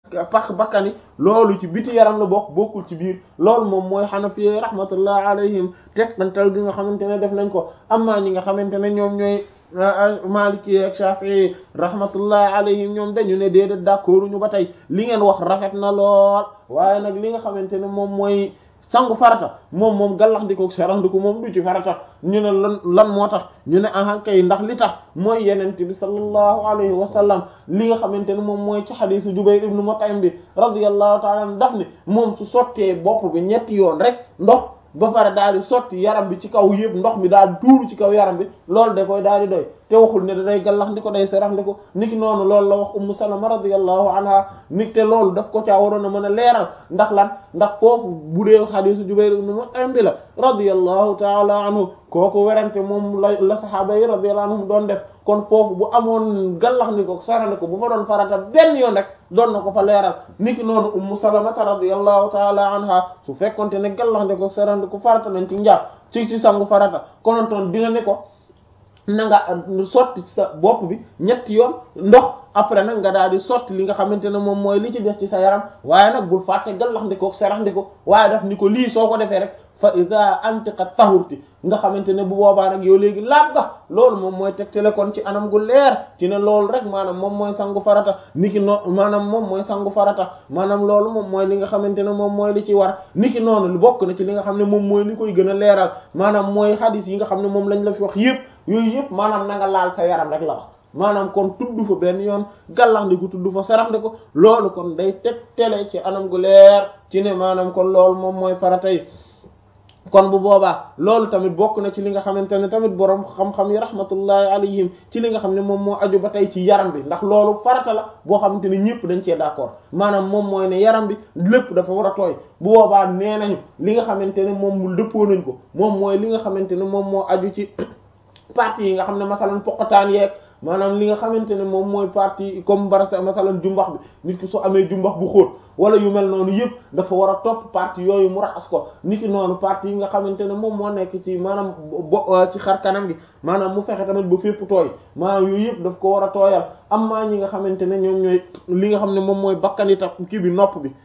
pax bakkani loolu ci biti yaram la bokk bokkul ci biir loolu moom mooy xanafi rahmatullah alayhim tegtantal gi nga xamante ne def nañ ko amma ñi nga xamante ne ñoom ñooy maliki ak shafi'i rahmatullah alayhim ñoom dañu ne déedéet d'accord ñu ba tey li ngeen wax rafet na lool waaye nag li nga xamante ne moom mooy sangu farata moom moom gallax ndikook serandiku moom du ci farata ñu ne lan lan moo tax ñu ne ahan kay ndax li tax mooy yenente bi sallallahu alayhi wa sallam li nga xamante ne moom mooy ci xadisu Jubayr ibnu Mut'im bi radiyallahu ta'ala anhu daf ne moom su sottee bopp bi ñetti yoon rek ndox ba pare daal di sotti yaram bi ci kaw yëpp ndox mi daal di tuuru ci kaw yaram bi loolu da koy daal di doy te waxul ne da day gallax ndi ko day serax ndi ko niki noonu loolu la wax ummu salama radiyallahu anha niki te loolu daf ko caa waroon a mën a leeral ndax lan ndax foofu bu dee xadiisu Jubayr ibn Mut'im bi la radiyallahu taala anhu kooku werante moom la la sahaaba yi radiyallahu anhum doon def kon foofu bu amoon gallax ndi ko serandi ko bu fa doon farata benn yoon rek doon na ko fa leeral niki noonu ummu salamata radiyallahu taala anha su fekkonte ne gallax ndi ko serandi ko farata nañ ci njàpp ci ci sangu farata konontoon dina ne ko na nga sotti ci sa bopp bi ñetti yoon ndox après nag nga daal di sotti li nga xamante ne moom mooy li ci def ci sa yaram waaye nag bul fàtte gallax ndiko serax ndiko waaye daf ni ko lii soo ko defee rek fa iza antiqa tahurti nga xamante ne bu boobaa nag yow léegi laab nga loolu moom mooy tegtale kon ci anam gu leer ci ne loolu rek maanaam moom mooy sangu farata niki no maanaam moom mooy sangu farata maanaam loolu moom mooy li nga xamante ne moom mooy li ci war niki noonu lu bokk na ci li nga xam ne moom mooy li koy gën a leeral maanaam mooy hadith yi nga xam ne moom lañ la fi wax yépp yooyu yépp maanaam na nga laal sa yaram rek la wax maanaam kon tudd fa benn yoon gallax ndi ko tudd fa sarax ndi ko loolu kon day tegtale ci anam gu leer ci ne maanaam kon loolu moom mooy farata yi kon bu boobaa loolu tamit bokk na ci li nga xamante ne tamit borom xam-xam yi rahmatullahi alayhim ci li nga xam ne moom moo aju ba tey ci yaram bi ndax loolu farata la boo xamante ne ñëpp dañ cee d'accord maanaam moom mooy ne yaram bi lépp dafa war a tooy bu boobaa nee nañu li nga xamante ne moom mu dëppoo nañ ko moom mooy li nga xamante ne moom moo aju ci parties yi nga xam ne masalan poqataan yeeg maanaam li nga xamante ne moom mooy partie comme barasa masalan jumbax bi nit ki soo amee jumbax bu xóot wala yu mel noonu yëpp dafa war a topp partie yooyu mu raxas ko nit ki noonu partie yi nga xamante ne moom moo nekk ci maanaam bo ci xar kanam gi maanaam mu fexe tamit ba fépp tooy maanaam yooyu yëpp daf ko war a tooyal am maa ñi nga xamante ne ñoom ñooy li nga xam ne moom mooy bakkanita kii bi nopp bi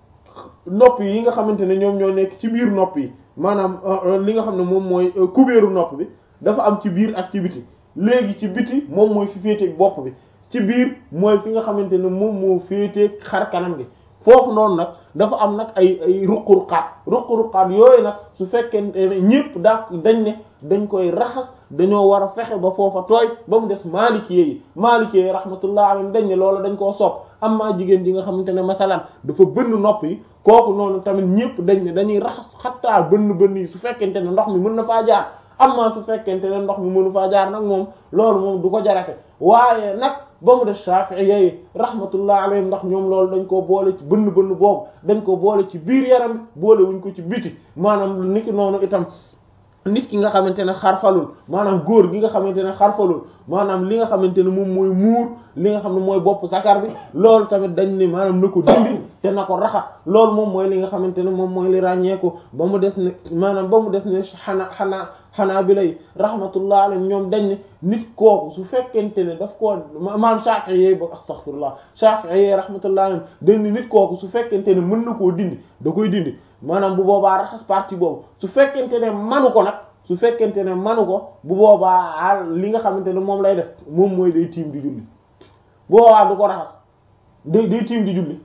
nopp yi nga xamante ne ñoom ñoo nekk ci biir nopp yi maanaam li nga xam ne moom mooy kubéeru nopp bi dafa am ci biir ak ci biti léegi ci biti moom mooy fi féeteeg bopp bi ci biir mooy fi nga xamante ne moom moo féeteeg xar kanam gi foofu noonu nag dafa am nag ay ay ruq-ruqaat ruq-ruqaat yooyu nag su fekkente ne ñépp daa dañ ne dañ koy raxas dañoo war a fexe ba foofa tooy ba mu des maalikee yi maalikee yi rahmatullah alayhim dañ ne loolu dañ koo sopp amma jigéen ji nga xamante ne masalan dafa bënn nopp yi kooku noonu tamit ñépp dañ ne dañuy raxas xattaa bënn bënn yi su fekkente ne ndox mi mën na faa jaar amma su fekkente ne ndox mi mënu faa jaar nag moom loolu moom du ko jarate waaye nag ba mu def Shafi'i yi rahmatullah alayhim ndax ñoom loolu dañ koo boole ci bënn bënn boobu dañ ko boole ci biir yaram bi boole wuñ ko ci biti maanaam lu niki noonu itam nit ki nga xamante ne xarfalul maanaam góor gi nga xamante ne xarfalul maanaam li nga xamante ne moom mooy muur li nga xam ne mooy bopp sakar bi loolu tamit dañ ne maanaam na ko dindi te na ko raxas loolu moom mooy li nga xamante ne moom mooy li ràññeeku ba mu des ne maanaam ba mu des ne xanaa xanaa xanaa bi lay rahmatullah alayhim ñoom dañ ne nit kooku su fekkente ne daf koo maanaam Shafi'i yey ba astaghfirullah Shafi'i yey rahmatullah alayhim dañ ne nit kooku su fekkente ne mën na koo dindi da koy dindi maanaam bu boobaa raxas partie boobu su fekkente ne manu ko nag su fekkente ne manu ko bu boobaa li nga xamante ne moom lay def moom mooy day tiim di julli bu boobaa du ko raxas day day tiim di julli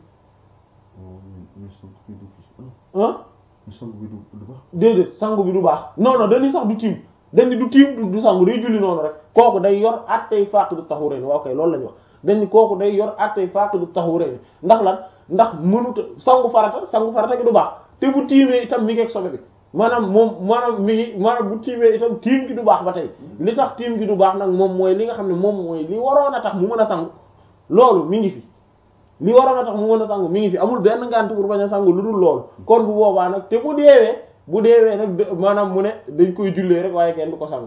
ah déedéet sangu bi du baax non non dañuy sax du tiim dañu du tiim du sangu day julli noonu rek kooku day yor attey faqidu tahurayn waaw kay loolu la ñu wax dañu kooku day yor attey faqidu tahurayn ndax lan ndax mënuta sangu farata sangu farata gi du baax te bu tiimee itam mi ngi ak sobe bi maanaam moom maanaam mi ngi maanaam bu tiimee itam tiim gi du baax ba tey li tax tiim gi du baax nag moom mooy li nga xam ne moom mooy li waroon a tax mu mën a sangu loolu mi ngi fi li waroon a tax mu mën a sangu mi ngi fi amul benn ngànt pour bañ a sangu lu dul loolu kon bu boobaa nag te bu deewee bu deewee nag maanaam mu ne dañ koy jullee rek waaye kenn du ko sangu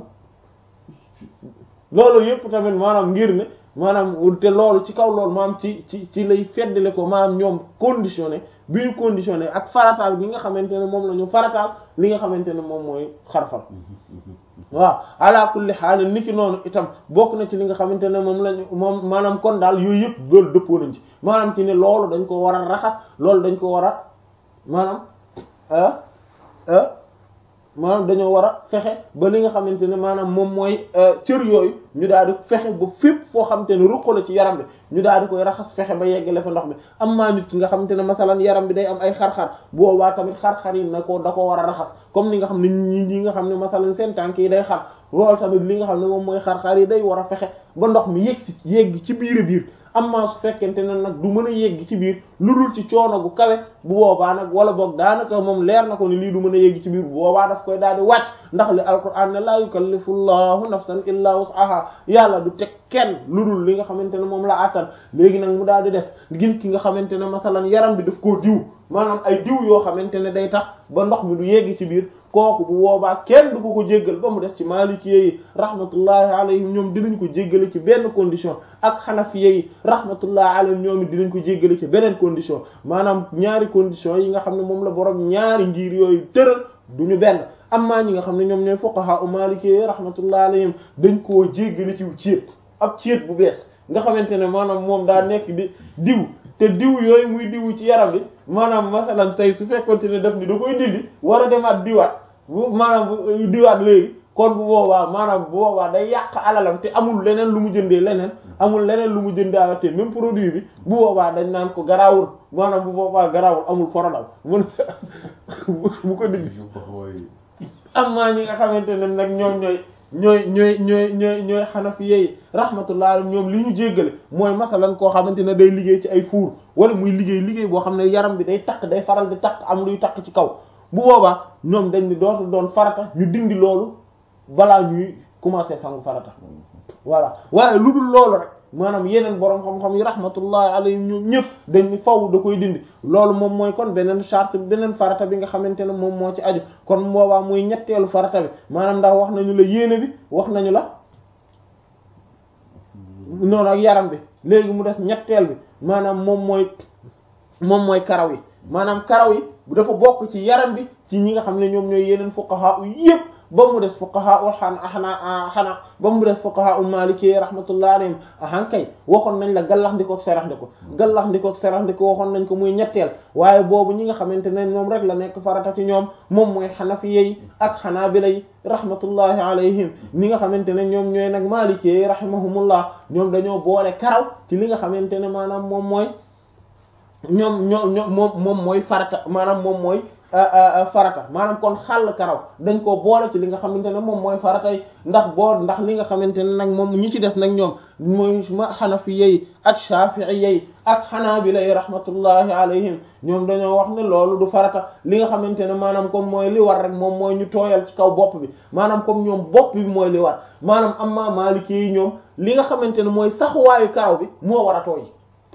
loolu yëpp tamit maanaam ngir ne maanaam te loolu ci kaw loolu maanaam ci ci ci lay feddale ko maanaam ñoom conditionné bi ñu conditionné ak farataal bi nga xamante ne moom la ñu farataal li nga xamante ne moom mooy xarfal waaw ala kulli xaal niki noonu itam bokk na ci li nga xamante ne moom lañu moom maanaam kon daal yooyu yëpp loolu dëppoo nañ ci maanaam ci ne loolu dañ ko war a raxas loolu dañ ko war a maanaam maanaam dañoo war a fexe ba li nga xamante ne maanaam moom mooy cër yooyu ñu daal di fexe ba fépp foo xamante ne ruq la ci yaram bi ñu daal di koy raxas fexe ba yeggale fa ndox mi am maa nit ki nga xamante ne masalan yaram bi day am ay xar-xar boobaa tamit xar-xar yi na ko da ko war a raxas comme ni nga xam ne ñi ñi nga xam ne masalan seen tànk yi day xar loolu tamit li nga xam ne moom mooy xar-xar yi day war a fexe ba ndox mi yegg ci yegg ci biir a biir amma su fekkente ne nag du mën a yegg ci biir lu dul ci coono gu kawe bu boobaa nag wala boog daanaka moom leer na ko ni lii du mën a yegg ci biir bu boobaa daf koy daal di wàcc ndax li alquran ne laa yukallifu llahu nafsan illa wus'aha yàlla du teg kenn lu dul li nga xamante ne moom la attan léegi nag mu daal di des gin ki nga xamante ne masalan yaram bi daf koo diw maanaam ay diw yoo xamante ne day tax ba ndox mi du yegg ci biir kooku bu boobaa kenn du ko ko jéggal ba mu des ci maalikiyé yi rahmatullahi alayhim ñoom dinañ ko jéggale ci benn condition ak xanafiyé yi rahmatullahi alayhim ñoom it dinañ ko jéggale ci beneen condition maanaam ñaari condition yi nga xam ne moom la borom ñaari ngir yooyu tëral duñu benn amma ñi nga xam ne ñoom ñooy fuqaha u maalikiyé yi rahmatullahi alayhim dañ koo jéggale ci ciet ab ciet bu bees nga xamante ne maanaam moom daa nekk di diw te diw yooyu muy diw ci yaram bi maanaam masalan tey su fekkonte ne daf ni da koy dindi war a demaat diwaat bu maanaam bu diwaat léegi kon bu boobaa maanaam bu boobaa day yàq alalam te amul leneen lu mu jëndee leneen amul leneen lu mu jëndaa te même produit bi bu boobaa dañ naan ko garaawul maanaam bu boobaa garaawul amul forodal mun bu ko dindi am maa ñi nga xamante ne nag ñoom ñooy ñooy ñooy ñooy ñooy ñooy xanafi yi rahmatullah ñoom li ñu jéggale mooy masalan koo xamante ne day liggéey ci ay fuur wala muy liggéey liggéey boo xam ne yaram bi day takk day faral di takk am luy takk ci kaw bu boobaa ñoom dañ ni dootul doon farata ñu dindi loolu balaa ñuy commencer sangu farata voilà waaye lu dul loolu rek maanaam yeneen boroom xam-xam yi rahmatullahi alayhim ñoom ñëpp dañ ni faw da koy dindi loolu moom mooy kon beneen charte beneen farata bi nga xamante ne moom moo ci aju kon boobaa muy ñetteelu farata bi maanaam ndax wax nañu la yéene bi wax nañu la noonu ak yaram bi léegi mu des ñetteel bi maanaam moom mooy moom mooy karaw yi maanaam karaw yi bu dafa bokk ci yaram bi ci ñi nga xam ne ñoom ñooy yeneen fuqaha yépp ba mu des fuqaha ul xan xanaa xanaa ba mu des fuqaha ul maliki rahmatullahi alayhim ahan kay waxoon nañ la gallax ndikook serax ndiko gallax ndikook serax ndiko waxoon nañ ko muy ñetteel waaye boobu ñi nga xamante ne ñoom rek la nekk farata ci ñoom moom mooy xanafiye yi ak xanaabila yi rahmatullahi alayhim ñi nga xamante ne ñoom ñooy nag maliki yi rahimahumullah ñoom dañoo boole karaw ci li nga xamante ne maanaam moom mooy ñoom ñoom ñoom moom moom mooy farata maanaam moom mooy farata maanaam kon xàll karaw dañ koo boole ci li nga xamante ne moom mooy farata yi ndax boo ndax li nga xamante ne nag moom ñi ci des nag ñoom mooy ma xanafi yi ak shafi'i yi ak xanaabila yi rahmatullahi alayhim ñoom dañoo wax ne loolu du farata li nga xamante ne maanaam comme mooy li war rek moom mooy ñu tooyal ci kaw bopp bi maanaam comme ñoom bopp bi mooy li war maanaam amma maliki yi ñoom li nga xamante ne mooy saxuwaayu karaw bi moo war a tooy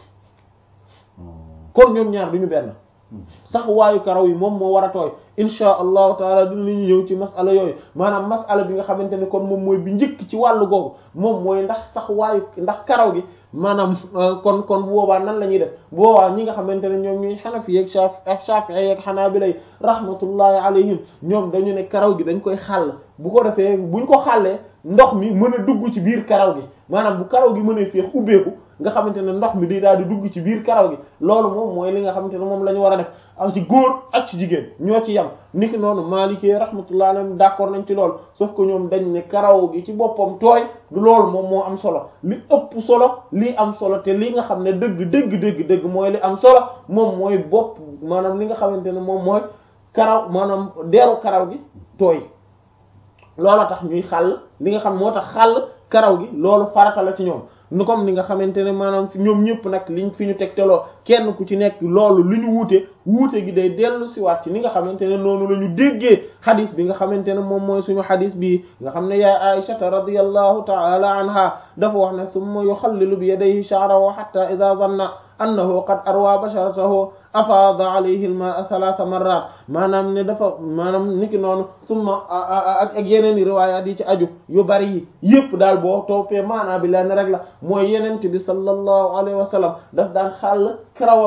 kon ñoom ñaar duñu benn sax waayu karaw yi moom moo war a tooy insha allahu taala dinañu ñëw ci masala yooyu maanaam masala bi nga xamante ne kon moom mooy bi njëkk ci wàllu googu moom mooy ndax sax waayu ndax karaw gi maanaam kon kon bu boobaa nan la ñuy def bu boobaa ñi nga xamante ne ñoom ñuy xanafi yeeg shaf ak shafi'i yeeg xanaabila rahmatullahi alayhim ñoom dañu ne karaw gi dañ koy xàll bu ko defee buñ ko xàllee ndox mi mën a dugg ci biir karaw gi maanaam bu karaw gi mën a féex ubbeeku nga xamante ne ndox mi di daal di dugg ci biir karaw gi loolu moom mooy li nga xamante ne moom la ñu war a def ak ci góor ak ci jigéen ñoo ci yam niki noonu maalikee rahmatullah alayhi d'accord nañ ci loolu sauf que ñoom dañ ne karaw gi ci boppam tooy du loolu moom moo am solo li ëpp solo lii am solo te li nga xam ne dëgg dëgg dëgg dëgg mooy li am solo moom mooy bopp maanaam li nga xamante ne moom mooy karaw maanaam deeru karaw gi tooy loolu tax ñuy xàll li nga xam moo tax xàll karaw gi loolu farata la ci ñoom nu comme ni nga xamante ne maanaam ñoom ñëpp nag liñ fi ñu tegteloo kenn ku ci nekk loolu lu ñu wuute wuute gi day dellu si waat ci ni nga xamante ne noonu la ñu déggee xadis bi nga xamante ne moom mooy suñu xadis bii nga xam ne yaa Aïshata radiyallahu ta'ala anha dafa wax ne summa yuxallilu bi yadayhi sha'rahu hatta idha dhanna annahu qad arwa basharatahu afaada alayhi al-ma'a thalatha marrat maanaam ne dafa maanaam niki noonu summa ak ak yeneen i riwaayaat yi ci aju yu bari yi yépp daal boo toppee maanaa bi lenn rek la mooy yenent bi sallallahu alayhi wa sallam daf daan xàll karawam yi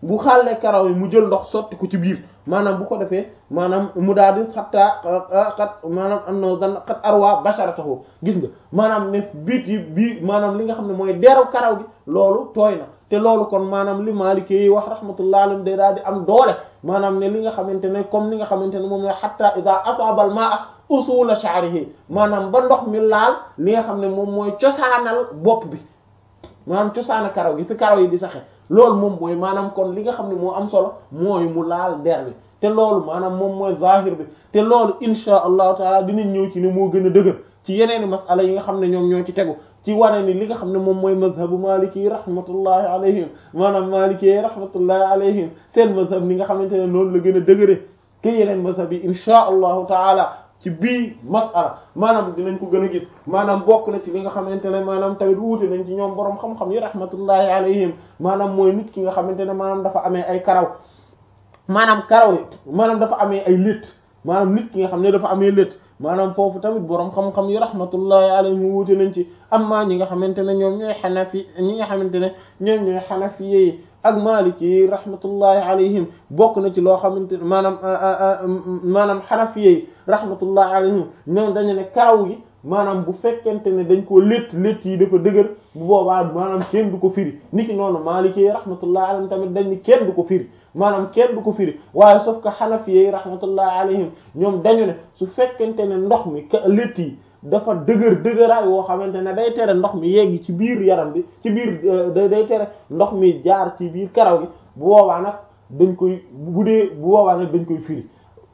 bu xàllee karaw yi mu jël ndox sotti ko ci biir maanaam bu ko defee maanaam mu daal di xattaa xat maanaam am na dan xat arwa basharatahu gis nga maanaam ne biit yi bii maanaam li nga xam ne mooy deeru karaw gi loolu tooy na te loolu kon maanaam li Maliki yi wax rahmatullah alayhi day daal di am doole maanaam ne li nga xamante ne comme li nga xamante ne moom la hatta ida asabal ma'a usula sha'rihi maanaam ba ndox mi laal li nga xam ne moom mooy cosaanal bopp bi maanaam cosaana karaw gi fi karaw yi di saxe loolu moom mooy maanaam kon li nga xam ne moo am solo mooy mu laal der bi te loolu maanaam moom mooy zahir bi te loolu insha allahu taala dinañ ñëw ci ne moo gën a dëgër ci yeneeni masala yi nga xam ne ñoom ñoo ci tegu ci wane ni li nga xam ne moom mooy mazhabu maliki yi rahmatullahi alayhim maanaam maliki yi rahmatullahi alayhim seen mazhab ni nga xamante ne noonu la gën a dëgëre ke yeneen mazhab yi insha allahu taala ci bii masala maanaam dinañ ko gën a gis maanaam bokk na ci li nga xamante ne maanaam tamit wuute nañ ci ñoom boroom xam-xam yi rahmatullahi alayhim maanaam mooy nit ki nga xamante ne maanaam dafa amee ay karaw maanaam karaw yi maanaam dafa amee ay létt maanaam nit ki nga xam ne dafa amee létt maanaam foofu tamit boroom xam-xam yi rahmatullahi alayhim wuute nañ ci amma ñi nga xamante ne ñoom ñooy xanafi ñi nga xamante ne ñoom ñooy xanafi yi ak maliki yi rahmatullahi alayhim bokk na ci loo xamante ne maanaam maanaam xanafi yi rahmatullahi alayhim ñoom dañu ne karaw gi maanaam bu fekkente ne dañ koo létt létt yi dafa dëgër bu boobaa maanaam kenn du ko firi niki noonu maliki yi rahmatullahi alayhim tamit dañ ni kenn du ko firi maanaam kenn du ko firi waaye sauf que xanafi yi rahmatullahi alayhim ñoom dañu ne su fekkente ne ndox mi létt yi dafa dëgër dëgëraay woo xamante ne day tere ndox mi yegg ci biir yaram bi ci biir day tere ndox mi jaar ci biir karaw gi bu boobaa nag dañ koy bu dee bu boobaa nag dañ koy firi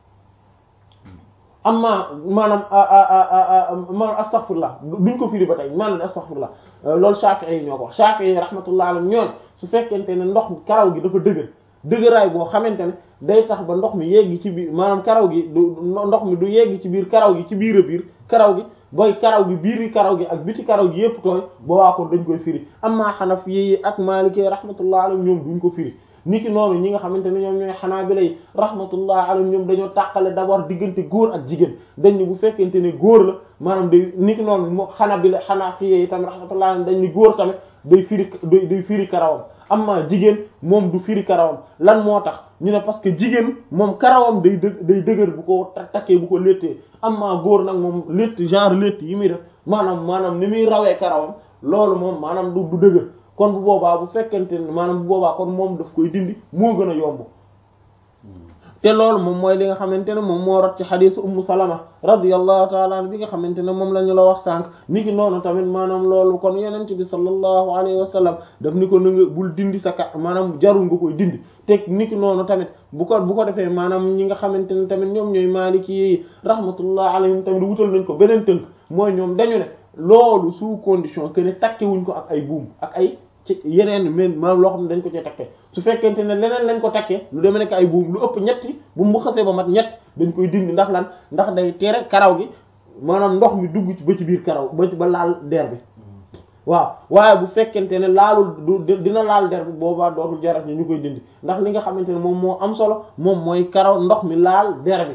amma maanaam maanaam astaghfirullah duñ ko firi ba tey maanaam astaghfirullah loolu Shafi'i yi ñoo ko wax Shafi'i yi rahmatullah alayhim ñoon su fekkente ne ndox mi karaw gi dafa dëgër dëgëraay boo xamante ne day tax ba ndox mi yegg ci biir maanaam karaw gi du ndox mi du yegg ci biir karaw gi ci biir a biir karaw gi booy karaw gi biiri karaw gi ak biti karaw gi yépp tooy boobaa kon dañ koy firi amma Hanafi yi ak Maliki rahmatullah alayhim ñoom duñ ko firi niki noonu ñi nga xamante ne ñoom ñooy Hanabila yi rahmatullah alayhim ñoom dañoo tàqale d'abord diggante góor ak jigéen dañ ni bu fekkente ne góor la maanaam day niki noonu moo Hanabila Hanafi yi tamit rahmatullah alayhim dañ ni góor tamit day firi day firi karawam amma jigéen moom du firi karawam lan moo tax ñu ne parce que jigéen moom karawam day dë day dëgër bu ko takkee bu ko léttee amma góor nag moom létt genre létt yi muy def maanaam maanaam ni muy rawee karawam loolu moom maanaam du du dëgër kon bu boobaa bu fekkente ne maanaam bu boobaa kon moom daf koy dindi moo gën a yomb te loolu moom mooy li nga xamante ne moom moo rot ci xadiisu ummu salama radiyallahu taala an bi nga xamante ne moom la ñu la wax sànq ni ki noonu tamit maanaam loolu kon yenent bi sallallahu alayhi wa sallam daf ni ko na nga bul dindi sa ka maanaam jarul nga koy dindi te ni ki noonu tamit bu ko bu ko defee maanaam ñi nga xamante ne tamit ñoom ñooy maaliki yi rahmatullah alayhim tamit wutal nañ ko beneen tënk mooy ñoom dañu ne loolu sous condition que ne takke wuñ ko ak ay buum ak ay ci yeneen men maanaam loo xam ne dañ ko ci takkee su fekkente ne leneen lañ ko takkee lu demee nekk ay buum lu ëpp ñetti bu mu xasee ba mat ñett dañ koy dindi ndax lan ndax day tere karaw gi maanaam ndox mi dugg ci ba ci biir karaw ba ba laal der bi waaw waaye bu fekkente ne laalul du dina laal der bi boobaa dootul jarat ni ñu koy dindi ndax li nga xamante ne moom moo am solo moom mooy karaw ndox mi laal der bi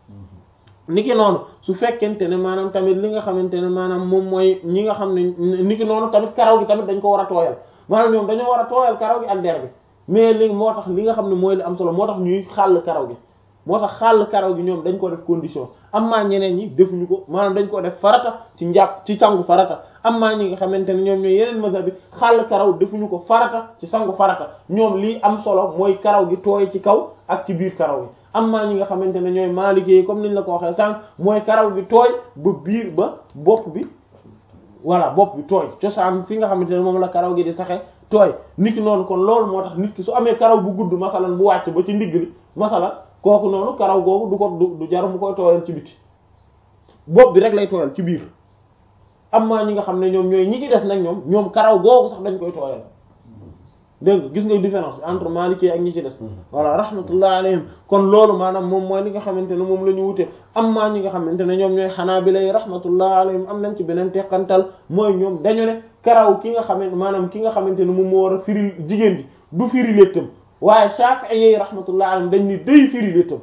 niki noonu su fekkente ne maanaam tamit li nga xamante ne maanaam moom mooy ñi nga xam ne niki noonu tamit karaw gi tamit dañ ko war a tooyal maanaam ñoom dañoo war a tooyal karaw gi ak der bi mais li moo tax li nga xam ne mooy li am solo moo tax ñuy xàll karaw gi moo tax xàll karaw gi ñoom dañ ko def condition am maa ñeneen ñi defuñu ko maanaam dañ ko def farata ci njàpp ci sangu farata am maa ñi nga xamante ne ñoom ñooy yeneen mazhab bi xàll karaw defuñu ko farata ci sangu farata ñoom lii am solo mooy karaw gi tooy ci kaw ak ci biir karaw gi am maa ñi nga xamante ne ñooy maalikee comme niñ la ko waxee sànq mooy karaw gi tooy ba biir ba bopp bi voilà bopp bi tooy cosaan fi nga xamante ne moom la karaw gi di saxe tooy nit ki noonu kon loolu moo tax nit ki su amee karaw bu gudd masalan bu wàcc ba ci ndigg li masalan kooku noonu karaw googu du ko du jar mu koy tooyal ci biti bopp bi rek lay tooyal ci biir am maa ñi nga xam ne ñoom ñooy ñi ci des nag ñoom ñoom karaw googu sax dañ koy tooyal dégg nga gis nga différence bi entre Maliki ak ñi ci des voilà rahmatullah alayhim kon loolu maanaam moom mooy li nga xamante ne moom la ñu wute am maa ñi nga xamante ne ñoom ñooy Hanabila yi rahmatullah alayhim am nañ ci beneen teqantal mooy ñoom dañu ne karaw ki nga xamante maanaam ki nga xamante ne moom moo war a firi jigéen bi du firi léttam waaye Shafi'i yi rahmatullah alayhim dañ ni day firi léttam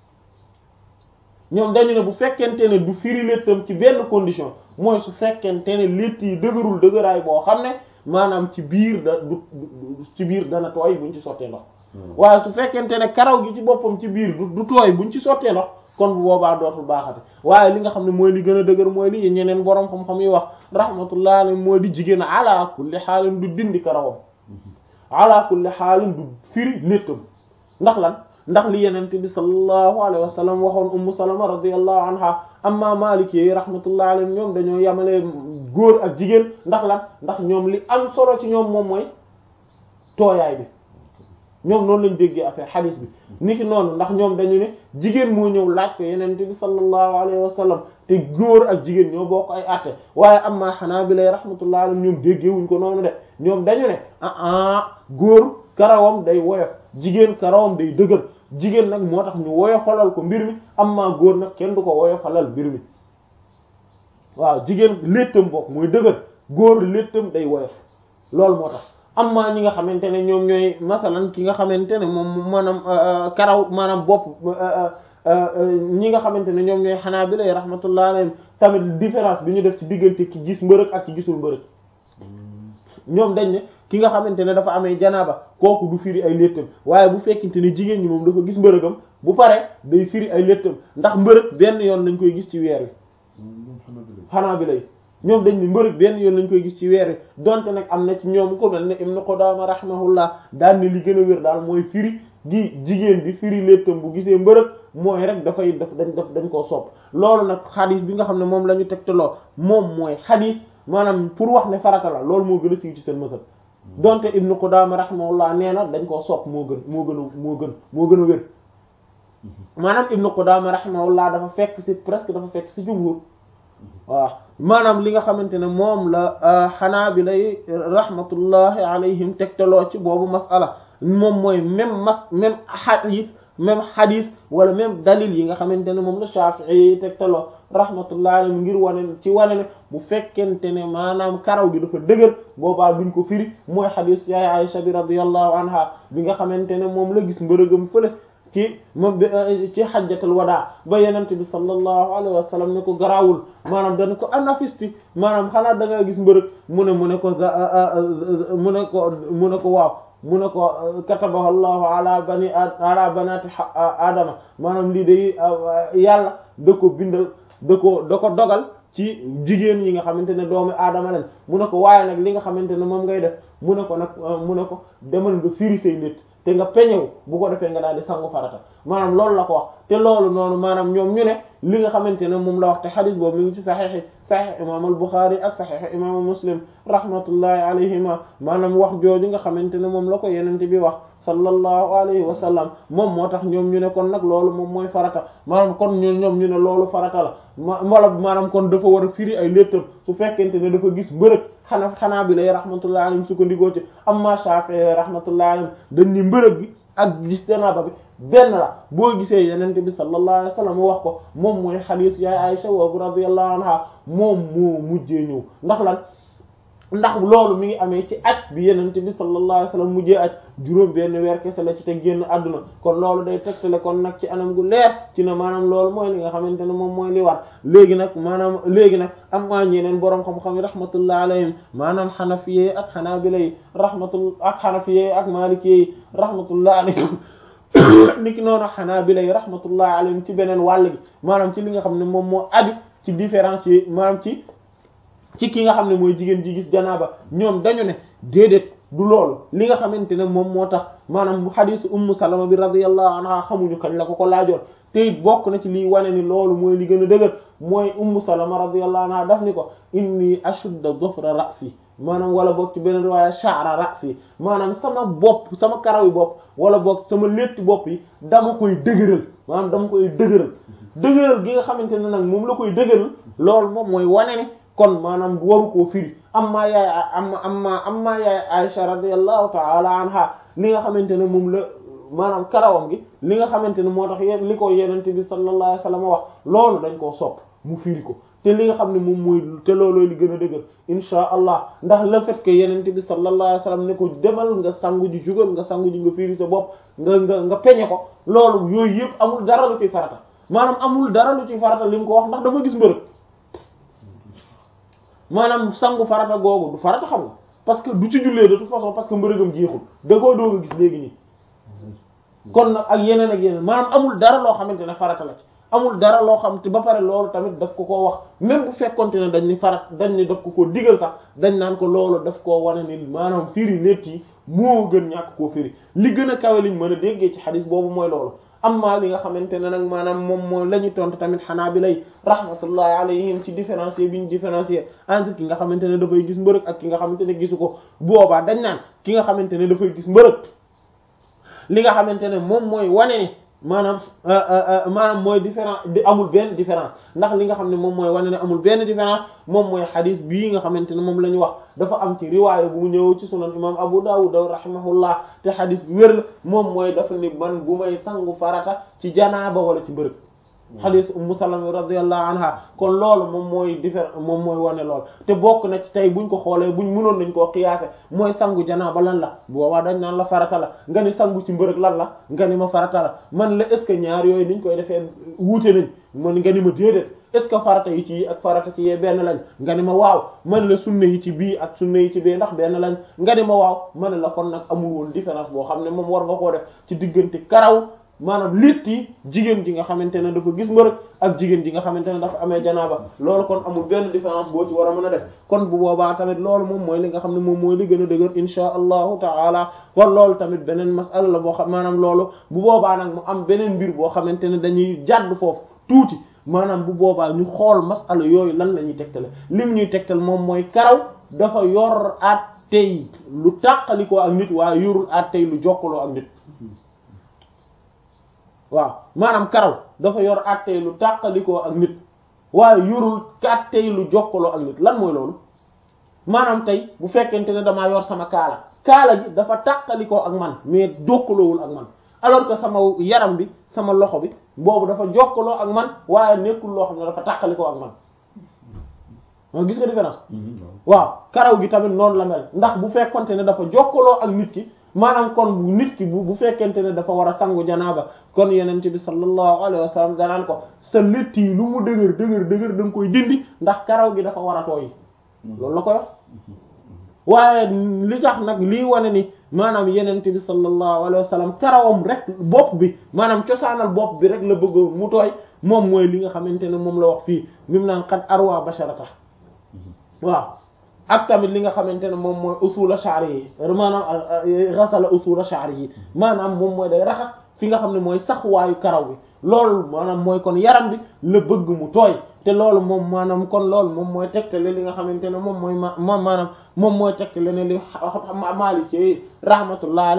ñoom dañu ne bu fekkente ne du firi léttam ci benn condition mooy su fekkente ne létt yi dëgërul dëgëraay boo xam ne maanaam ci biir da du ci biir dana tooy buñ ci sottee ndox waaye su fekkente ne karaw gi ci boppam ci biir du du tooy buñ ci sottee ndox kon bu boobaa dootul baaxate waaye li nga xam ne mooy li gën a dëgër mooy li ñeneen borom xam-xam yi wax rahmatullah alayhi mooy di jigéen ala kulli xaalin du dindi karawam ala kulli xaalin du firi léttam ndax lan ndax li yenente bi sallallahu alayhi wa sallam waxoon ummu salama radiyallahu anha amma maliki yi rahmatullah alayhi ñoom dañoo yamale góor ak jigéen ndax lan ndax ñoom li am solo ci ñoom moom mooy tooyaay bi ñoom noonu lañ déggee affaire hadith bi niki noonu ndax ñoom dañu ne jigéen moo ñëw laaj ko yenente bi sallallahu alayhi wa sallam te góor ak jigéen ñoo bokk ay àtte waaye amma hanabila rahmatullah alayhi ñoom déggee wuñ ko noonu de ñoom dañu ne ah ah góor karawam day woyof jigéen karawam day dëgër jigéen nag moo tax ñu woyofalal ko mbir mi amma góor nag kenn du ko woyofalal mbir mi waaw jigéen léttam bokk mooy dëgër góor léttam day woyof loolu moo tax amma ñi nga xamante ne ñoom ñooy masalan ki nga xamante ne moom maanaam karaw maanaam bopp ñi nga xamante ne ñoom ñooy xanaa bi lay rahmatullah alayhim tamit différence bi ñu def ci diggante ki gis mbërëg ak ki gisul mbërëg ñoom dañ ne ki nga xamante ne dafa amee janaaba kooku du firi ay léttam waaye bu fekkente ne jigéen ñi moom dafa gis mbërëgam bu pare day firi ay léttam ndax mbërëg benn yoon lañ koy gis ci weer wi xanaa bi lay ñoom dañ ne mbërëg benn yoon lañ koy gis ci weer wi donte nag am na ci ñoom ko mel ne Ibn Qudama rahimahullah daal ne li gën a wér daal mooy firi gi jigéen bi firi léttam bu gisee mbërëg mooy rek dafay daf dañ daf dañ koo sopp loolu nag xadis bi nga xam ne moom la ñu tegtaloo moom mooy xadis maanaam pour wax ne farata la loolu moo gën a siiw ci seen mësal donte Ibn Qudama rahimahullah nee na dañ koo sopp moo gën moo gën a moo gën moo gën a wér maanaam Ibn Qudama rahimahullah dafa fekk ci presque dafa fekk ci jumhur waaw maanaam li nga xamante ne moom la Hanaabila rahmatullahi alayhim tegtaloo ci boobu masala moom mooy même mas même hadith même hadith wala même dalil yi nga xamante ne moom la Shafi'i tegtaloo rahmatullahi alayhim ngir wane ci wane ne bu fekkente ne maanaam karaw gi dafa dëgër boobaa duñ ko firi mooy hadith yaay Aisha bi radiyallahu anha bi nga xamante ne moom la gis mbërëgam fële ci moom ci xajjatul wadaa ba yenent bi sallallahu alayhi wa sallam ne ko garaawul maanaam dana ko anafisti maanaam xanaa da nga gis mbërëg mu ne mu ne ko mu ne ko mu ne ko waaw mu ne ko katabahu allahu ala bani ala banati adama maanaam lii day yàlla da ko bindal da ko da ko dogal ci jigéen yi nga xamante ne doomu aadama lañ mu ne ko waaye nag li nga xamante ne moom ngay def mu ne ko nag mu ne ko demal nga firi say nit te nga peñewu bu ko defee nga daal di sangu farata maanaam loolu la ko wax te loolu noonu maanaam ñoom ñu ne li nga xamante ne moom la wax te xadis boobu mi ngi ci saxiixi saxiix imam al Buxaari ak saxiix imam Muslim rahmatullahi alayhima maanaam wax jooju nga xamante ne moom la ko yenente bi wax sallallahu alayhi wa sallam moom moo tax ñoom ñu ne kon nag loolu moom mooy farata maanaam kon ñun ñoom ñu ne loolu farata la ma wala maanaam kon dafa war a firi ay léttam su fekkente ne dafa gis mbërëg xanaa xanaa bi lay rahmatullahi alayhim su ko ndigoo ci amma Shafi'i rahmatullahi alayhim dañ ni mbërëg bi ak gis janaaba bi benn la boo gisee yenente bi sallallahu alayhi wa sallam wax ko moom mooy xadiis yaay Aisha wa radiyallahu anha moom moo mujjee ñëw ndax lan ndax loolu mi ngi amee ci aj bi yenente bi sallallahu alayhi wasallam mujjee aj juróom benn weer kese la ci te génn àdduna kon loolu day tegtale kon nag ci anam gu leer ci ne maanaam loolu mooy li nga xamante ne moom mooy li war léegi nag maanaam léegi nag am maa ñeneen boroom xam-xam yi rahmatullah alayhim maanaam xanafiyee ak xanaabila yi rahmatul ak xanafiyee ak maalikiyee yi rahmatullah alayhim niki noonu xanaabila yi rahmatullah alayhim ci beneen wàll gi maanaam ci li nga xam ne moom moo aju ci différencier maanaam ci ci ki nga xam ne mooy jigéen ji gis janaaba ñoom dañu ne déedéet du loolu li nga xamante ne moom moo tax maanaam bu xadiisu ummu salama bi radiyallahu anha xamuñu kañ la ko ko laajoon te it bokk na ci liy wane ni loolu mooy li gën a dëgër mooy ummu salama radiyallahu anha daf ni ko inni ashudda dhufra ra'si maanaam wala boog ci beneen waaye sha'ra ra'si maanaam sama bopp sama karaw yi bopp wala boog sama létti bopp yi dama koy dëgëral maanaam dama koy dëgëral dëgëral gi nga xamante ne nag moom la koy dëgëral loolu moom mooy wane ne kon maanaam waru koo firi amma yaay amma amma amma yaay Aisha radiyallahu ta'ala anha li nga xamante ne moom la maanaam karawam gi li nga xamante ne moo tax yéen li ko yenente bi sallallahu alayhi wasallam wax loolu dañ koo sopp mu firi ko te li nga xam ne moom mooy te looloo li gën a dëgër insha allah ndax le fait que yenente bi sallallahu alayhi wasallam ne ko demal nga sangu ji jugal nga sangu ji nga firi sa bopp nga nga nga peñe ko loolu yooyu yëpp amul dara lu ciy farata maanaam amul dara lu ciy farata li mu ko wax ndax dafa gis mbërëg maanaam sangu farata googu du farata xam nga parce que du ci jullee de toute façon parce que mbërëgam jeexul da koo doog a gis léegi nii kon nag ak yeneen ak yeneen maanaam amul dara loo xamante ne farata la ci amul dara loo xam te ba pare loolu tamit daf ko koo wax même bu fekkonte ne dañ ni farat dañ ni daf ko koo digal sax dañ naan ko loolu daf koo wane ni maanaam firi létt yi moo gën ñàkk koo firi li gën a kawe liñ mën a déggee ci xadis boobu mooy loolu amma li nga xamante ne nag maanaam moom mooy la ñu tontu tamit xanaa bi lay rahmatullahi alayhim ci différencier bi ñu différencier entre ki nga xamante ne dafay gis mbërëg ak ki nga xamante ne gisu ko boobaa dañ naan ki nga xamante ne dafay gis mbërëg li nga xamante ne moom mooy wane ni maanaam maanaam mooy différence di amul benn différence ndax li nga xam ne moom mooy wane ne amul benn différence moom mooy xadis bii nga xamante ne moom la ñu wax dafa am ci riwaaya bu mu ñëw ci sunan imam Abu Dawud rahimahullah te xadis bi wér la moom mooy dafa ni man bu may sangu farata ci janaaba wala ci mbërëg xadis Ummu Salama radiyallahu anha kon loolu moom mooy différence moom mooy wane lool te bokk na ci tey buñ ko xoolee buñ mënoon nañ koo xiyaase mooy sangu janaaba lan la boobaa dañ naan la farata la nga ni sangu ci mbërëg lan la nga ni ma farata la man la est ce que ñaar yooyu niñ koy defee wuute nañ man nga ni ma déedéet est ce que farata yi ci ak farata ci yee benn lañ nga ni ma waaw man la sunna yi ci bii ak sunna yi ci bee ndax benn lañ nga ni ma waaw man la kon nag amul woon différence boo xam ne moom war nga koo def ci diggante karaw maanaam létt yi jigéen ji nga xamante ne dafa gis mbërëg ak jigéen ji nga xamante ne dafa amee janaaba loolu kon amul benn différence boo ci war a mën a def kon bu boobaa tamit loolu moom mooy li nga xam ne moom mooy li gën a dëgër insha allahu taala kon loolu tamit beneen masala la boo xam maanaam loolu bu boobaa nag mu am beneen mbir boo xamante ne dañuy jàdd foofu tuuti maanaam bu boobaa ñu xool masala yooyu lan la ñuy tegtale lim ñuy tegtal moom mooy karaw dafa yor at tey lu tàqalikoo ak nit waaye yorul at tey lu jokkaloo ak nit waaw maanaam karaw dafa yor attey lu tàqalikoo ak nit waaye yorul attey lu jokkaloo ak nit lan mooy loolu maanaam tey bu fekkente ne damaa yor sama kaala kaala gi dafa tàqalikoo ak man mais jokkaloowul ak man alors que sama yaram bi sama loxo bi boobu dafa jokkaloo ak man waaye nekkul loo xam ne dafa tàqalikoo ak man moo gis nga différence waaw karaw gi tamit noonu la mel ndax bu fekkonte ne dafa jokkaloo ak nit ki maanaam kon bu nit ki bu bu fekkente ne dafa war a sangu janaaba kon yenente bi sallallahu alayhi wa sallam danaan ko sa létt yi lu mu dëgër dëgër dëgër da nga koy dindi ndax karaw gi dafa war a tooy loolu la koy wax waaye li tax nag lii wane ni maanaam yenente bi sallallahu alayhi wa sallam karawam rek bopp bi maanaam cosaanal bopp bi rek la bëgg mu tooy moom mooy li nga xamante ne moom la wax fii mi mu naan xat arwa basharata waaw ak tamit li nga xamante ne moom mooy usula sha'ri yi maanaam ghasala usula sha'ri yi maanaam moom mooy day raxas fi nga xam ne mooy saxuwaayu karaw bi loolu maanaam mooy kon yaram bi la bëgg mu tooy te loolu moom maanaam kon loolu moom mooy tegtale li nga xamante ne moom mooy ma maanaam moom mooy tegtale ne li Maliki rahmatullah